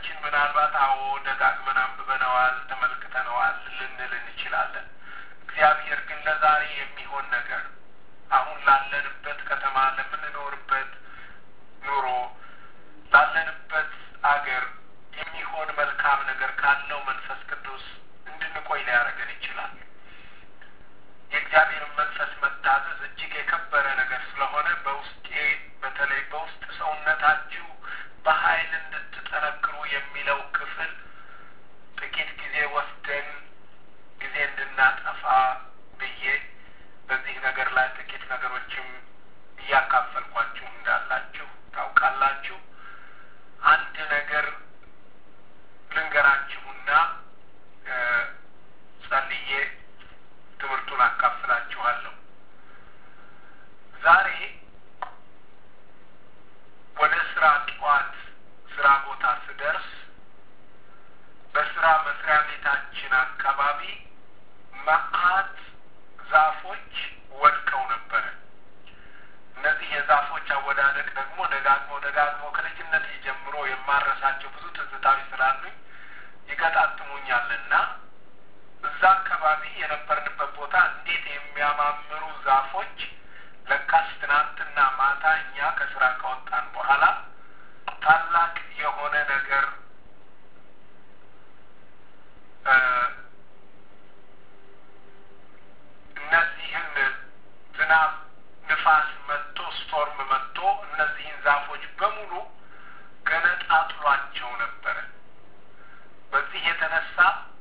ብዙዎቻችን ምናልባት አዎ ደጋግመን አንብበነዋል፣ ተመልክተነዋል ልንል እንችላለን። እግዚአብሔር ግን ለዛሬ የሚሆን ነገር አሁን ላለንበት ከተማ ለምንኖርበት ኑሮ ላለንበት አገር የሚሆን መልካም ነገር ካለው መንፈስ ቅዱስ እንድንቆይ ሊያደርገን ይችላል። የእግዚአብሔርን መንፈስ መታዘዝ እጅግ የከበረ ነገር ስለሆነ በውስጤ በተለይ በውስጥ ሰውነታችሁ በኃይል እንድትጠነክሩ የሚለው ክፍል ጥቂት ጊዜ ወስደን ጊዜ እንድናጠፋ ብዬ በዚህ ነገር ላይ ጥቂት ነገሮችም እያካፈልኳችሁ እንዳላችሁ ታውቃላችሁ። አንድ ነገር ልንገራችሁና ጸልዬ ትምህርቱን አካፍላችኋለሁ። ዛሬ ወደ ስራ ጠዋት ስራ ቦታ ስደርስ በስራ መስሪያ ቤታችን አካባቢ መዓት ዛፎች ወድቀው ነበረ። እነዚህ የዛፎች አወዳደቅ ደግሞ ደጋግሞ ደጋግሞ ከልጅነት ጀምሮ የማረሳቸው ብዙ ትዝታዊ ስላሉኝ ይገጣጥሙኛልና እዛ አካባቢ የነበርንበት ቦታ እንዴት የሚያማምሩ ዛፎች ለካስ ትናንትና ማታ እኛ ከስራ ከወጣን በኋላ ታላቅ የሆነ ነገር እነዚህን ዝናብ፣ ንፋስ መጥቶ ስቶርም መጥቶ እነዚህን ዛፎች በሙሉ ገነጣጥሏቸው ነበረ። በዚህ የተነሳ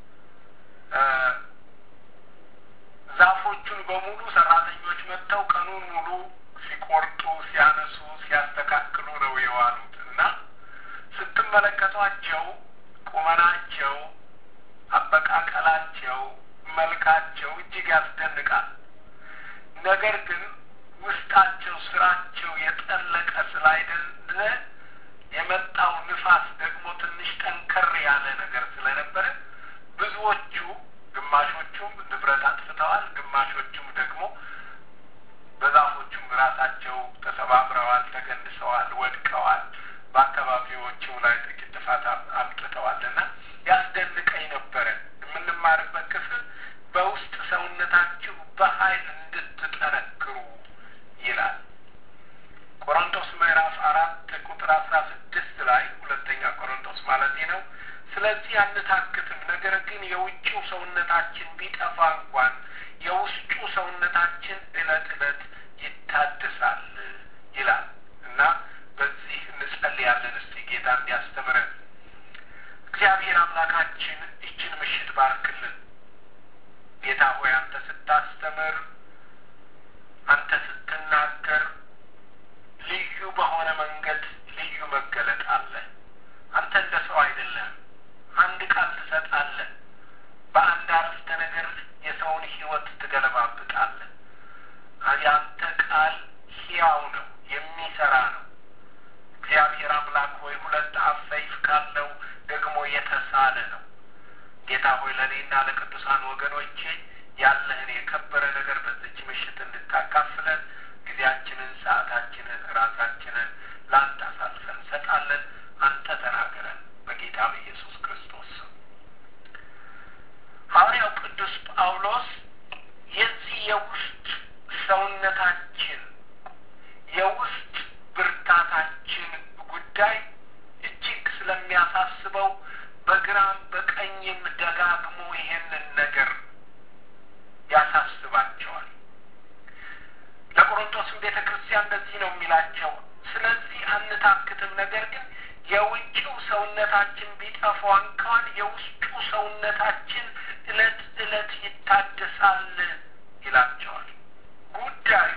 ዛፎቹን በሙሉ ሰራተኞች መጥተው ቀኑን ሙሉ ሲቆርጡ፣ ሲያነሱ፣ ሲያስተካክሉ ነው የዋሉት እና ስትመለከቷቸው ቁመናቸው፣ አበቃቀላቸው፣ መልካቸው እጅግ ያስደንቃል። ነገር ግን ውስጣቸው ስራቸው የጠለቀ ስላይደለ የመጣው ንፋስ ደግሞ ትንሽ ጠንከር ያለ ነገር ስለነበረ ብዙዎቹ ግማሾቹም ንብረት አጥፍተዋል፣ ግማሾቹም ደግሞ በዛፎቹም ራሳቸው ተሰባብረዋል፣ ተገንሰዋል፣ ወድቀዋል። በአካባቢዎችም ላይ ጥቂት ጥፋት አምጥተዋል እና ያስደንቀኝ ነበረ። የምንማርበት ክፍል በውስጥ ሰውነታችሁ በኃይል እንድትጠነክሩ ይላል። ቆሮንቶስ ምዕራፍ አራት ቁጥር አስራ ስድስት ላይ ሁለተኛ ቆሮንቶስ ማለት ነው። ስለዚህ አንታክትም፣ ነገር ግን የውጭው ሰውነታችን ቢጠፋ እንኳን የውስጡ ሰውነታችን እለት እለት ይታደሳል ይላል እና በዚህ እንጸልያለን። እስቲ ጌታ እንዲያስተምረን እግዚአብሔር አምላካችን ይችን ምሽት ባርክልን። ጌታ ሆይ አንተ ስታስተምር፣ አንተ ስትናገር ልዩ በሆነ መንገድ ልዩ መገለጥ አለ። አንተ እንደ ሰው አይደለም። አንድ ቃል ትሰጣለህ። በአንድ አረፍተ ነገር የሰውን ሕይወት ትገለባብጣለህ። የአንተ ቃል ሕያው ነው፣ የሚሰራ ነው። እግዚአብሔር አምላክ ሆይ ሁለት አፍ ሰይፍ ካለው ደግሞ የተሳለ ነው። ጌታ ሆይ ለእኔና ለቅዱሳን ወገኖቼ ያለህን የከበረ ነገር በዚች ምሽት እንድታካፍለን ጊዜያችንን፣ ሰዓታችንን፣ ራሳችንን ለአንተ አሳልፈን እንሰጣለን። አንተ ተናገረን በጌታ በኢየሱስ ክርስቶስ ስም። ሐዋርያው ቅዱስ ጳውሎስ የዚህ የውስጥ ሰውነታችን የውስጥ ብርታታችን ጉዳይ እጅግ ስለሚያሳስበው በግራም በቀኝም ደጋግሞ ይሄንን ነገር ያሳስባቸዋል። ለቆሮንቶስም ቤተ ክርስቲያን እንደዚህ ነው የሚላቸው። ስለዚህ አንታክትም፣ ነገር ግን የውጭው ሰውነታችን ቢጠፋ እንኳን የውስጡ ሰውነታችን እለት እለት ይታደሳል ይላቸዋል። ጉዳዩ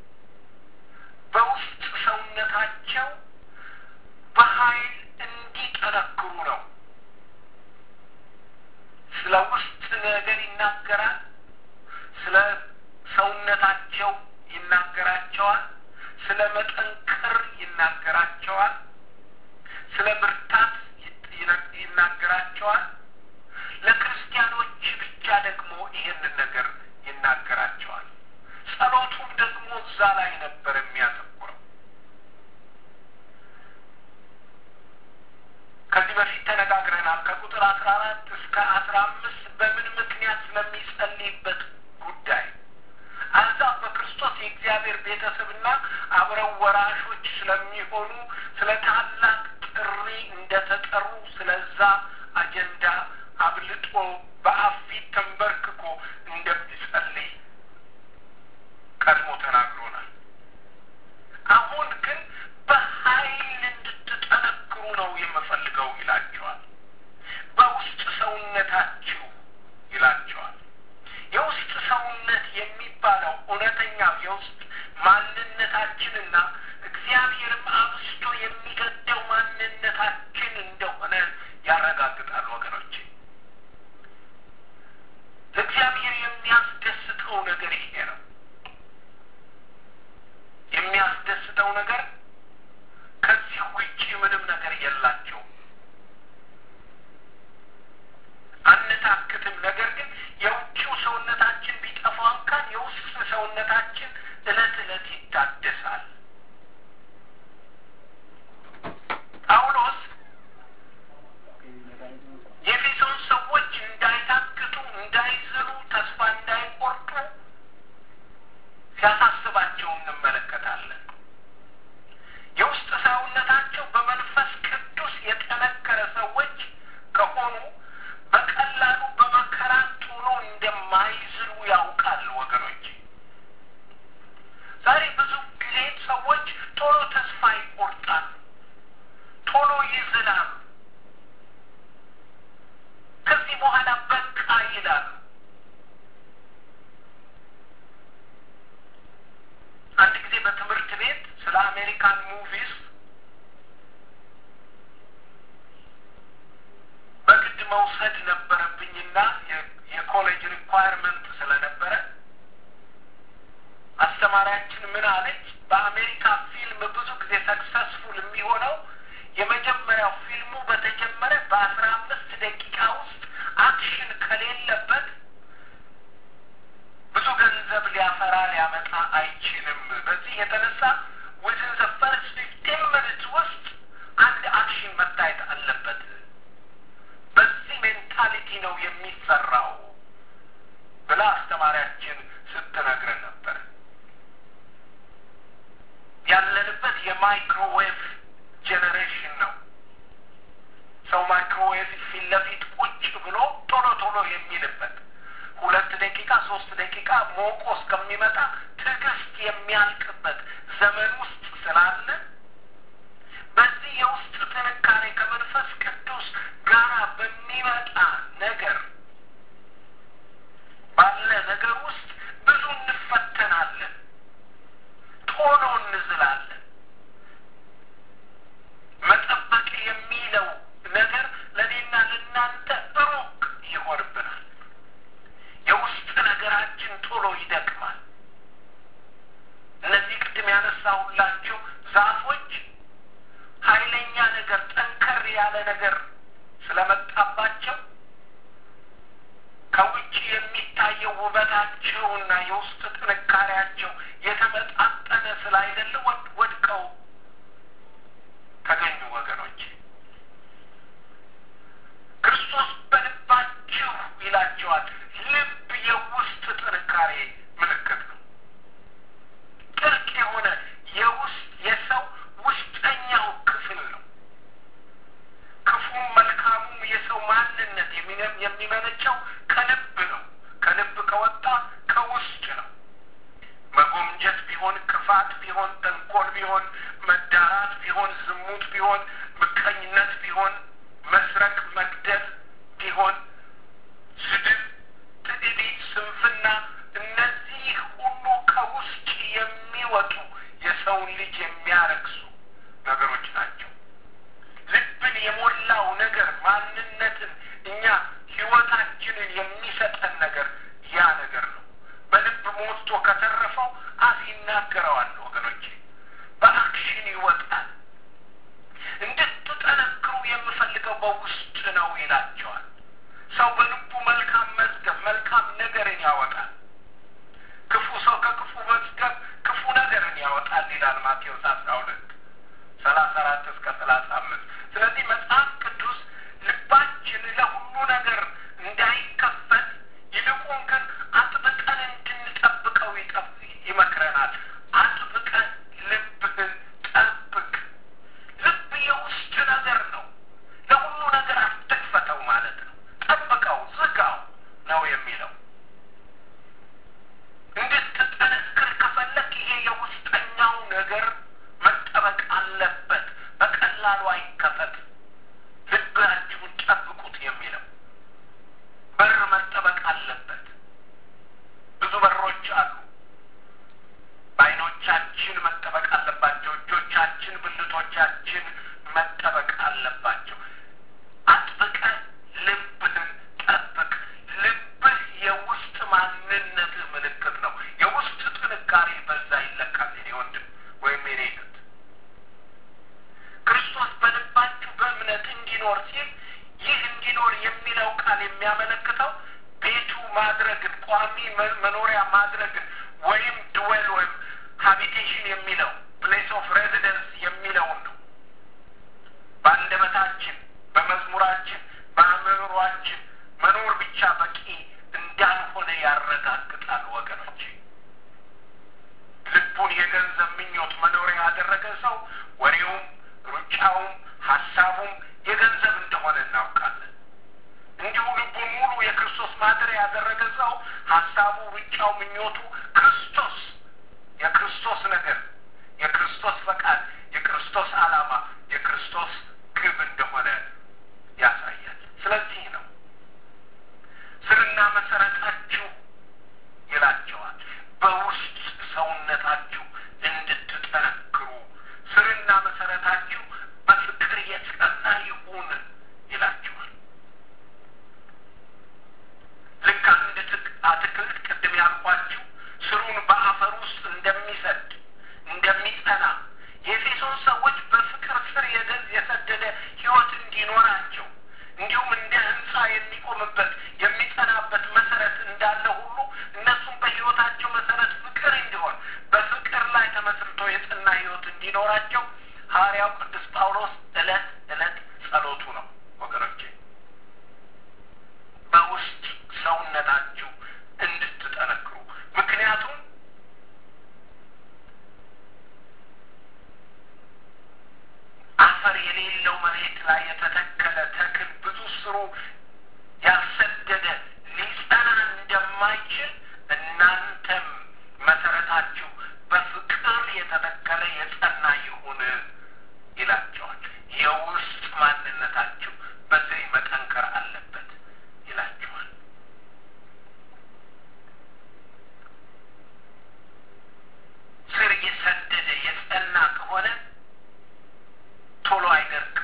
በውስጥ ሰውነታቸው በኃይል እንዲጠነክሩ ነው። ስለ ውስጥ ነገር ይናገራል። ስለ ሰውነታቸው ይናገራቸዋል። ስለ መጠንከር ይናገራቸዋል። ስለ ብርታት ይናገራቸዋል። ለክርስቲያኖች ብቻ ደግሞ ይህንን ነገር ይናገራቸዋል። ጸሎቱም ደግሞ እዛ ላይ ነበር የሚያተኩረው። ተነጋግረናል። ከቁጥር አስራ አራት እስከ አስራ አምስት በምን ምክንያት ስለሚጸልይበት ጉዳይ አሕዛብ በክርስቶስ የእግዚአብሔር ቤተሰብና አብረው ወራሾች ስለሚሆኑ ስለ ታላቅ ጥሪ እንደተጠሩ ስለዛ አጀንዳ አብልጦ በአብ ፊት ተንበርክኮ እንደሚጸልይ ቀድሞ ተናግሮናል። አሁን ግን በኃይል እንድትጠነክሩ ነው የምፈልገው ይላቸዋል። በውስጥ ሰውነታችሁ ይላቸዋል። የውስጥ ሰውነት የሚባለው እውነተኛው የውስጥ ማንነታችንና እግዚአብሔርም አብስቶ የሚገደው ማንነታችን እንደሆነ ያረጋግጣል ወገኖች። ለእግዚአብሔር የሚያስደስተው ነገር ይሄ ነው። የሚያስደስተው ነገር ከዚህ ውጪ ምንም ነገር የላቸውም። አንታክትም። ነገር ግን የውጭው ሰውነታችን ቢጠፋ እንኳን የውስጥ ሰውነታችን እለት እለት ይታደሳል። ጳውሎስ የኤፌሶን ሰዎች እንዳይታክቱ፣ እንዳይዝሉ፣ ተስፋ እንዳይቆርጡ ሲያሳስባቸው እንመለከታለን። የውስጥ ሰውነታቸው በመንፈስ ቅዱስ የጠነከረ ሰዎች ከሆኑ በቀላሉ በመከራ ቶሎ እንደማይዝሉ ያውቃል ወገኖች። ዛሬ ብዙ ጊዜ ሰዎች ቶሎ ተስፋ ይቆርጣሉ፣ ቶሎ ይዝላሉ፣ ከዚህ በኋላ በቃ ይላሉ። አንድ ጊዜ በትምህርት ቤት ስለ አሜሪካን ሙቪስ በግድ መውሰድ ነበረብኝና የኮሌጅ ሪኳየርመንት ስለነበረ አስተማሪያችን ምን አለች? በአሜሪካ ፊልም ብዙ ጊዜ ሰክሰስፉል የሚሆነው የመጀመሪያው ፊልሙ በተጀመረ በአስራ አምስት ደቂቃ ውስጥ አክሽን ከሌለበት ብዙ ገንዘብ ሊያፈራ ሊያመጣ አይችልም። በዚህ የተነሳ ዊዝን ዘ ፈርስት ፊፍቲን ሚኒትስ ውስጥ አንድ አክሽን መታየት አለበት። በዚህ ሜንታሊቲ ነው የሚሰራው ብላ አስተማሪያችን ስትነግረን ነበር። ያለንበት የማይክሮዌቭ ጄኔሬሽን ነው። ሰው ማይክሮዌቭ ፊት ለፊት ቁጭ ብሎ ቶሎ ቶሎ የሚልበት ሁለት ደቂቃ ሶስት ደቂቃ ሞቆ እስከሚመጣ ትዕግስት የሚያልቅበት ዘመን ውስጥ ስላለ በዚህ የውስጥ ጥንካሬ ከመንፈስ ቅዱስ ጋራ በሚመጣ ነገር ባለ ነገር ውስጥ ብዙ እንፈተናለን፣ ቶሎ እንዝላለን። መጠበቅ የሚለው ነገር ለእኔና ለእናንተ ሩቅ ይሆንብናል። የውስጥ ነገራችን ቶሎ ይደክማል። እነዚህ ቅድም ያነሳሁላችሁ ዛፎች ኃይለኛ ነገር ጠንከር ያለ ነገር ስለመጣባቸው ከውጭ የሚታየው ውበታቸውና የውስጥ ጥንካሬያቸው የተመጣጠነ ስላይደለ ወድቀው ተገኙ ወገኖች። ክርስቶስ በልባችሁ ይላቸዋል። ልብ የውስጥ ጥንካሬ ምልክት ነው። ጥልቅ የሆነ የውስጥ የሰው ውስጠኛው ክፍል ነው። ክፉም መልካሙም የሰው ማንነት የሚመነጨው ከልብ ነው። ከልብ ከወጣ ከውስጥ ነው። መጎምጀት ቢሆን፣ ክፋት ቢሆን፣ ተንኮል ቢሆን፣ መዳራት ቢሆን፣ ዝሙት ቢሆን፣ ምቀኝነት ቢሆን፣ መስረቅ፣ መግደል ቢሆን፣ ስድብ፣ ትዕቢት፣ ስንፍና እነዚህ ሁሉ ከውስጥ የሚወጡ የሰውን ልጅ የሚያረክሱ ነገሮች ናቸው። ልብን የሞላው ነገር ማንነትን እኛ ህይወታችንን የሚሰጠን ነገር ያ ነገር ነው። በልብ ሞልቶ ከተረፈው አፍ ይናገረዋል ወገኖቼ፣ በአክሽን ይወጣል። እንድትጠነክሩ የምፈልገው በውስጥ ነው ይላቸዋል። ሰው በልቡ መልካም መዝገብ መልካም ነገርን ያወጣል። ክፉ ሰው ከክፉ መዝገብ ክፉ ነገርን ያወጣል ይላል ማቴዎስ አስራ ሁለት ሰላሳ አራት እስከ ሰላሳ አምስት ስለዚህ መጽሐፍ ቅዱስ ልባ የሚለው ቃል የሚያመለክተው ቤቱ ማድረግን ቋሚ መኖሪያ ማድረግን ወይም ድዌል ወይም ሀቢቴሽን የሚለው ፕሌስ ኦፍ ሬዚደንስ የሚለውን ነው። በአንደበታችን፣ በመዝሙራችን፣ በአእምሯችን መኖር ብቻ በቂ እንዳልሆነ ያረጋግጣል ወገኖች። ልቡን የገንዘብ ምኞት መኖሪያ ያደረገ ሰው ወሬውም፣ ሩጫውም፣ ሀሳቡም የገንዘብ እንደሆነ እናውቃለን። እንዲሁ ልቡን ሙሉ የክርስቶስ ማደሪያ ያደረገ ሰው ሀሳቡ፣ ሩጫው፣ ምኞቱ ክርስቶስ የክርስቶስ ነገር፣ የክርስቶስ ፈቃድ፣ የክርስቶስ ዓላማ፣ የክርስቶስ ግብ እንደሆነ ያሳያል። ስለዚህ ነው ስርና መሰረታችሁ ይላቸዋል በውስጥ ሰውነታችሁ እንድትጠነክሩ ስርና መሰረታችሁ በፍቅር የጸና ይሁን ይላቸዋል። ልክ አንድ አትክልት ቅድም ያልኳችሁ ስሩን በአፈር ውስጥ እንደሚሰድ እንደሚጸና የኤፌሶን ሰዎች በፍቅር ስር የሰደደ ሕይወት እንዲኖራቸው እንዲሁም እንደ ሕንፃ የሚቆምበት የሚጸናበት መሰረት እንዳለ ሁሉ እነሱም በሕይወታቸው መሰረት ፍቅር እንዲሆን በፍቅር ላይ ተመስርቶ የጸና ሕይወት እንዲኖራቸው ሐዋርያው ቅዱስ ጳውሎስ ዕለት ዕለት ጸሎቱ ነው ወገኖቼ በውስጥ ሰውነታችሁ እንድትጠነክሩ ምክንያቱም አፈር የሌለው መሬት ላይ የተተከለ ተክል ብዙ ስሩ ያልሰደደ ሊጸና እንደማይችል እናንተም መሰረታችሁ በፍቅር የተተከለ የጸና ይሁን ይላቸዋል። የውስጥ ማንነታችሁ በዚህ መጠንከር አለበት ይላቸዋል። ስር የሰደደ የጸና ከሆነ ቶሎ አይደርቅም።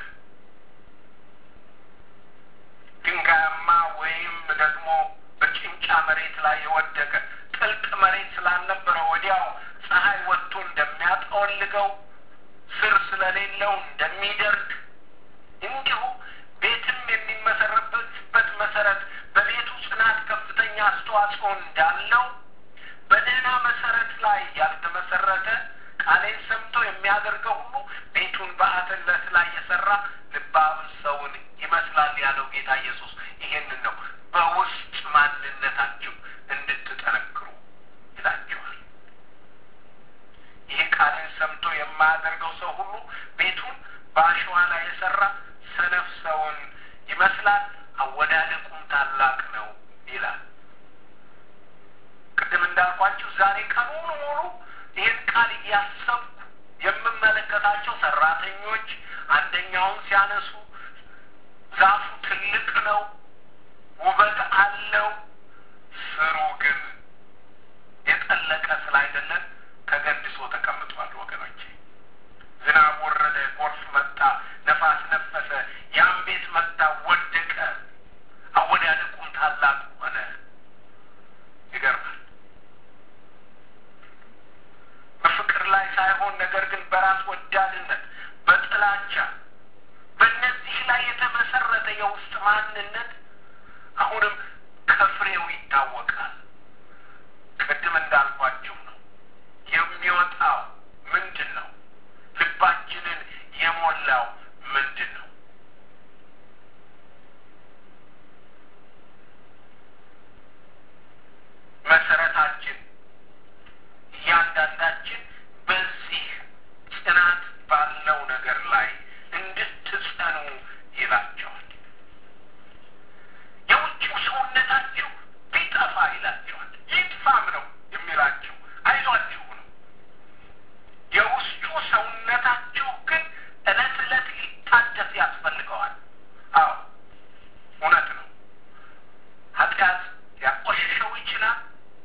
ድንጋያማ ወይም ደግሞ በጭንጫ መሬት ላይ የወደቀ ጥልቅ መሬት ስላልነበረ ወዲያው ፀሐይ ወጥቶ እንደሚያጠወልገው ስር ስለሌለው እንደሚደርግ እንዲሁ ቤትም የሚመሰረትበት መሰረት በቤቱ ጽናት ከፍተኛ አስተዋጽኦ እንዳለው በደህና መሰረት ላይ ያልተመሰረተ ቃሌን ሰምቶ የሚያደርገው ሁሉ ቤቱን በአተለት ላይ የሰራ ልባም ሰውን ይመስላል ያለው ጌታ ኢየሱስ ይሄንን ነው። በውስጥ ማንነታችሁ እንድትጠነክሩ ይላችኋል። ይህ ቃሌን ሰምቶ የማያደርገው ሰው ሁሉ ቤቱን በአሸዋ ላይ የሰራ ሰነፍ ሰውን ይመስላል፣ አወዳደቁም ታላቅ ነው ይላል። ቅድም እንዳልኳችሁ ዛሬ ቀኑን ሙሉ ይህን ቃል እያሰብኩ የምመለከታቸው ሰራተኞች አንደኛውን ሲያነሱ ዛፉ ትልቅ ነው፣ ውበት አለው፣ ስሩ ግን የጠለቀ ስላይደለን ተገድሶ ተቀምጧል። ወገኖቼ ዝናብ ወረደ፣ ጎርፍ መጣ፣ ነፋስ ነፈሰ፣ ያም ቤት መጣ፣ ወደቀ፣ አወዳደቁም ታላቅ ሆነ። ይገርማል። በፍቅር ላይ ሳይሆን ነገር ግን በራስ ወዳድነት፣ በጥላቻ በእነዚህ ላይ የተመሰረተ የውስጥ ማንነት አሁንም ከፍሬው ይታወቃል። ቅድም እንዳልኳችሁ ነው። የሚወጣው ምንድን ነው? ልባችንን የሞላው ምንድን ነው? መሰረታችን እያንዳንዳችን በዚህ ጽናት ባለው ነገር ላይ እንድትጸኑ ይላቸዋል። የውጭው ሰውነታችሁ ቢጠፋ ይላቸዋል። ይጥፋም ነው የሚላቸው፣ አይዟችሁ ነው። የውስጡ ሰውነታችሁ ግን እለት እለት ሊታደስ ያስፈልገዋል። አዎ እውነት ነው። ኃጢአት ሊያቆሽሸው ይችላል።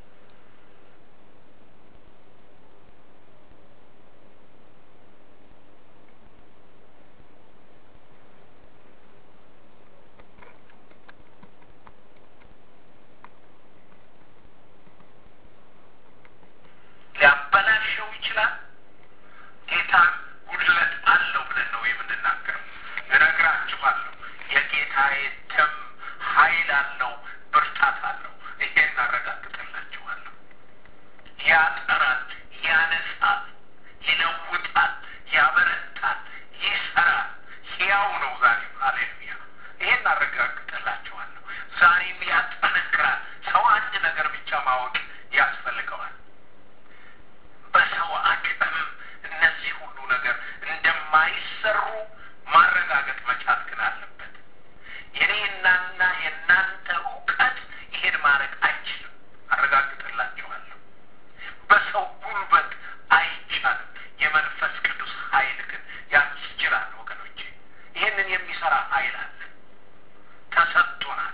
ሊያበላሸው ይችላል። ጌታ ጉድለት አለው ብለን ነው የምንናገረው። እነግራችኋለሁ የጌታዬ ደም ኃይል አለው፣ ብርታት አለው። ይሄን አረጋግጥላችኋለሁ። ያጠራል፣ ያነሳል፣ ይለውጣል፣ ያበረታል፣ ይሰራል። ሕያው ነው ዛሬም። ሃሌሉያ! ይሄን አረጋግጥላችኋለሁ። ዛሬም ያጠነክራል። ሰው አንድ ነገር ብቻ ማወቅ ያስፈልገዋል። በሰው አቅም እነዚህ ሁሉ ነገር እንደማይሰሩ ማረጋገጥ መቻል ግን አለበት። የኔናና የእናንተ እውቀት ይሄን ማድረግ አይችልም። አረጋግጥላችኋለሁ። በሰው ጉልበት አይቻልም። የመንፈስ ቅዱስ ኃይል ግን ያስችላል። ወገኖቼ ይህንን የሚሰራ ኃይል አለ፣ ተሰጥቶናል።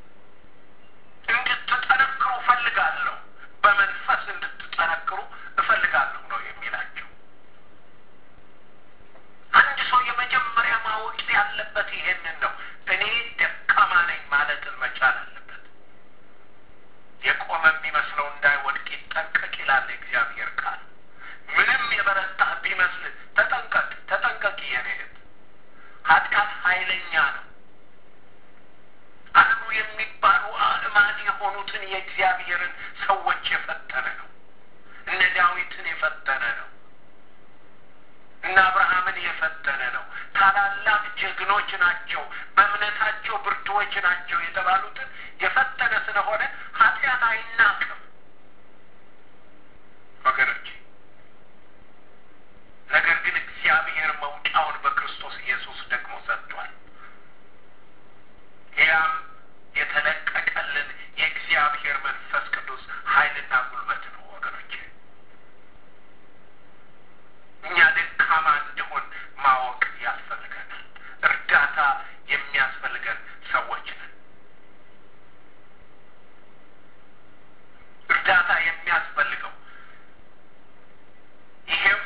እንድትጠነክሩ እፈልጋለሁ፣ በመንፈስ እንድትጠነክሩ እፈልጋለሁ ነው የሚላቸው። አንድ ሰው የመጀመሪያ ማወቅ ያለበት ይሄንን ነው። እኔ ደካማ ነኝ ማለትን መቻል አለበት። የቆመ የሚመስለው እንዳይወድቅ ይጠንቀቅ ይላል የእግዚአብሔር ቃል። ምንም የበረታህ ቢመስል ተጠንቀቅ፣ ተጠንቀቅ የኔ እህት። ኃጢአት ኃይለኛ ነው። አሉ የሚባሉ አእማድ የሆኑትን የእግዚአብሔርን ሰዎች የፈተነ ነው። እነ ዳዊትን የፈተነ ነው። እነ አብርሃምን የፈተነ ነው። ታላላቅ ጀግኖች ናቸው፣ በእምነታቸው ብርቱዎች ናቸው የተባሉትን የፈተነ ስለሆነ ኃጢአት አይናቅም ወገኖች። ነገር ግን እግዚአብሔር መውጫውን በክርስቶስ ኢየሱስ ደግሞ ሰጥቷል። ያም የተለቀቀልን የእግዚአብሔር መንፈስ ቅዱስ ኃይልና ጉልበት ነው ወገኖች። እኛ ደካማ እንደሆን ማወቅ ያስፈልገናል። እርዳታ የሚያስፈልገን ሰዎች ነን። እርዳታ የሚያስፈልገው ይሄም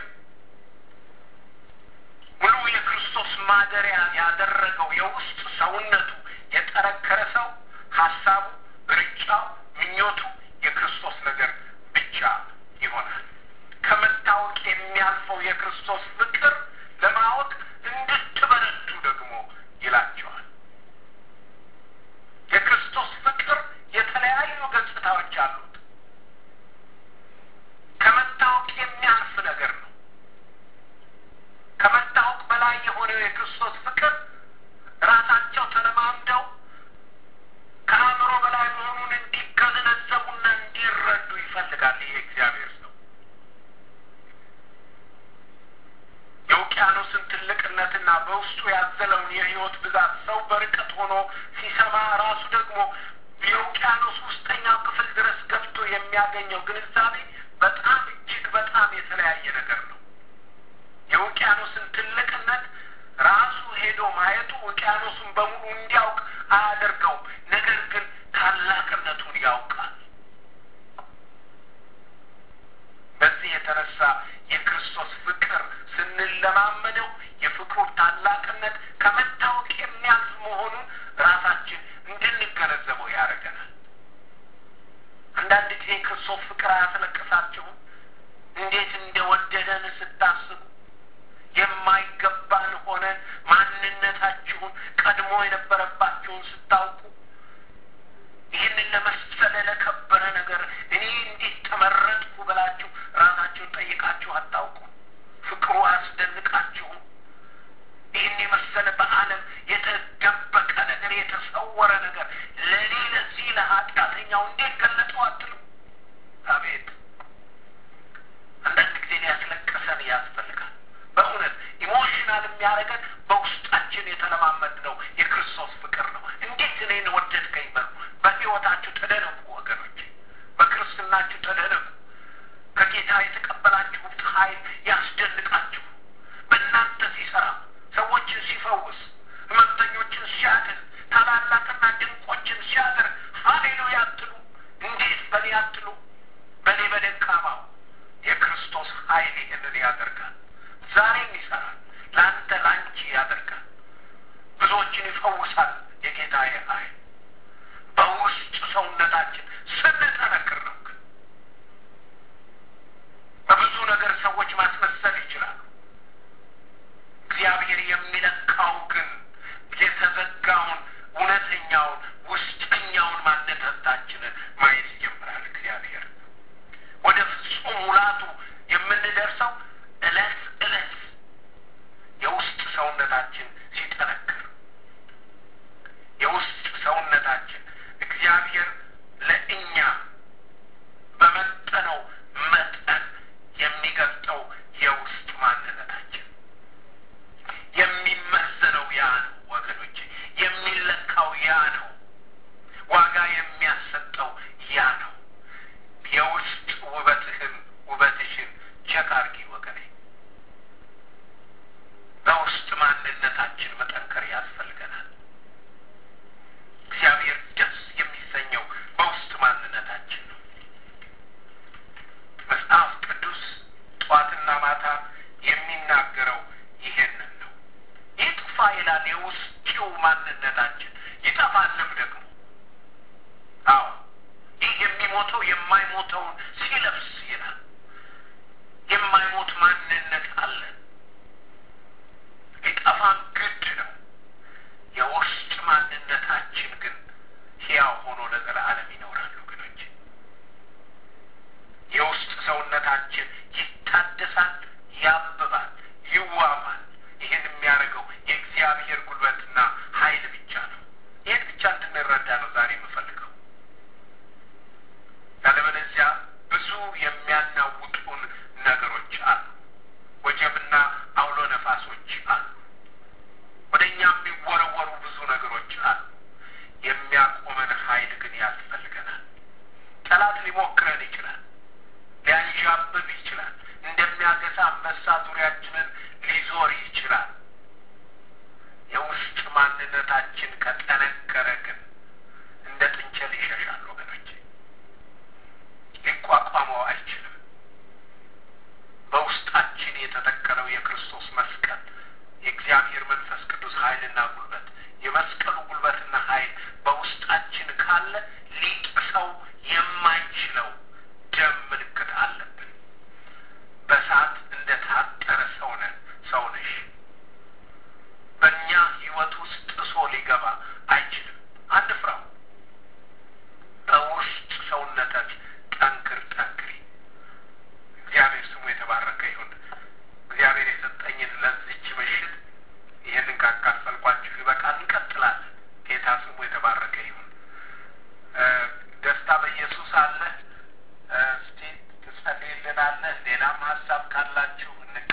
ሙሉ የክርስቶስ ማደሪያ ያደረገው የውስጥ ሰውነቱ የጠረከረ ሰው ሀሳቡ፣ ርጫው፣ ምኞቱ የክርስቶስ ነገር ብቻ ይሆናል። ከመታወቅ የሚያልፈው የክርስቶስ ፍቅር ለማወቅ እንድትበረቱ ደግሞ ይላቸዋል። የክርስቶስ ፍቅር የተለያዩ ገጽታዎች አሉት። ከመታወቅ የሚያልፍ ነገር ነው። ከመታወቅ በላይ የሆነው የክርስቶስ ፍቅር ራሳቸው ተለማምደው ከአእምሮ በላይ መሆኑን እንዲገነዘቡና እንዲረዱ ይፈልጋል። ይሄ እግዚአብሔር ሰው የውቅያኖስን ትልቅነትና በውስጡ ያዘለውን የሕይወት ብዛት ሰው በርቀት ሆኖ ሲሰማ ራሱ ደግሞ የውቅያኖስ ውስጠኛው ክፍል ድረስ ገብቶ የሚያገኘው ግንዛቤ በጣም እጅግ በጣም የተለያየ ነገር ነው። የውቅያኖስን ትልቅነት ራሱ ሄዶ ማየቱ ውቅያኖሱን በሙሉ እንዲያውቅ አያደርገውም። ነገር ግን ታላቅነቱን ያውቃል። በዚህ የተነሳ የክርስቶስ ፍቅር ስንለማመደው የፍቅሩ ታላቅነት ከመታወቅ የሚያልፍ መሆኑን ራሳችን እንድንገነዘበው ያደርገናል። አንዳንድ ጊዜ ክርስቶስ ፍቅር አያስለቅሳችሁም? እንዴት እንደወደደን ስታስቡ የማይገባን ሆነን ማንነታችሁን ቀድሞ የነበረባችሁን ስታውቁ ይህንን ለመሰለ ለከበረ ነገር እኔ እንዴት ተመረጥኩ ብላችሁ ራሳችሁን ጠይቃችሁ አታውቁ? ፍቅሩ አያስደንቃችሁም? ይህን የመሰለ በዓለም የተደበቀ ነገር የተሰወረ ነገር ለእኔ ለዚህ ለኃጢአተኛው እንዴት ገለጠው አትሉ? አቤት አንዳንድ ጊዜ ሊያስለቅሰን ያስፈልጋል። በእውነት ኢሞሽናል የሚያደርገን በውስጣችን የተለማመድነው የክርስቶስ ፍቅር ነው። እንዴት እኔን ወደድከኝ በሉ። በሕይወታችሁ ተደነቁ ወገኖች፣ በክርስትናችሁ ተደነቁ። ከጌታ የተቀበላችሁት ኃይል ያስደንቃችሁ። በእናንተ ሲሰራ፣ ሰዎችን ሲፈውስ፣ ሕመምተኞችን ሲያድን፣ ታላላቅና ድንቆችን ሲያደርግ ሃሌሉያ አትሉ? እንዴት በእኔ አትሉ? በእኔ በደካማው የክርስቶስ ኃይል ይህንን ያደርጋል። ዛሬም ይሰራል። ለአንተ ለአንቺ ያደርጋል። ብዙዎችን ይፈውሳል። የጌታ ኃይል በውስጥ ሰውነታችን ስንጠነክር ነው። ግን በብዙ ነገር ሰዎች ማስመሰል ይችላሉ። እግዚአብሔር የሚለካው ግን የተዘጋውን እውነተኛውን ውስጥ ያ ነው። ዋጋ የሚያሰጠው ያ ነው። የውስጥ ውበትህን ውበትሽን ቸክ አድርጊ ወገኔ። በውስጥ ማንነታችን መጠንከር ያስፈልገናል። እግዚአብሔር ደስ የሚሰኘው በውስጥ ማንነታችን ነው። መጽሐፍ ቅዱስ ጠዋትና ማታ የሚናገረው ይሄንን ነው። ይጥፋ ይላል የውስጪው ማንነታችን ይጠፋልም ደግሞ። አዎ ይህ የሚሞተው የማይሞተውን ሲለብስ ይላል። የማይሞት ማንነት አለን። ሊጠፋም ግድ ነው። የውስጥ ማንነታችን ግን ሕያው ሆኖ ለዘላለም ይኖራሉ። ግኖች የውስጥ ሰውነታችን ይታደሳል፣ ያብባል፣ ይዋባል። ይህን የሚያደርገው የእግዚአብሔር ጉልበትና ኃይል ብቻ ነው። ይህን ብቻ እንድንረዳ ነው ዛሬ የምፈልገው። ያለበለዚያ ብዙ የሚያናውጡን ነገሮች አሉ። ወጀብና አውሎ ነፋሶች አሉ። ወደ እኛ የሚወረወሩ ብዙ ነገሮች አሉ። የሚያቆመን ኃይል ግን ያስፈልገናል። ጠላት ሊሞክረን ይችላል። ሊያንዣብብ ይችላል። እንደሚያገሳ አንበሳ ዙሪያችንን ሊዞር ይችላል። የውስጥ ማንነታችን ከጠነከረ ግን እንደ ጥንቸል ይሸሻል ወገኖች፣ ሊቋቋመው አይችልም። በውስጣችን የተተከለው የክርስቶስ መስቀል የእግዚአብሔር መንፈስ ቅዱስ ኃይልና ጉልበት የመስቀሉ ጉልበትና ኃይል በውስጣችን ካለ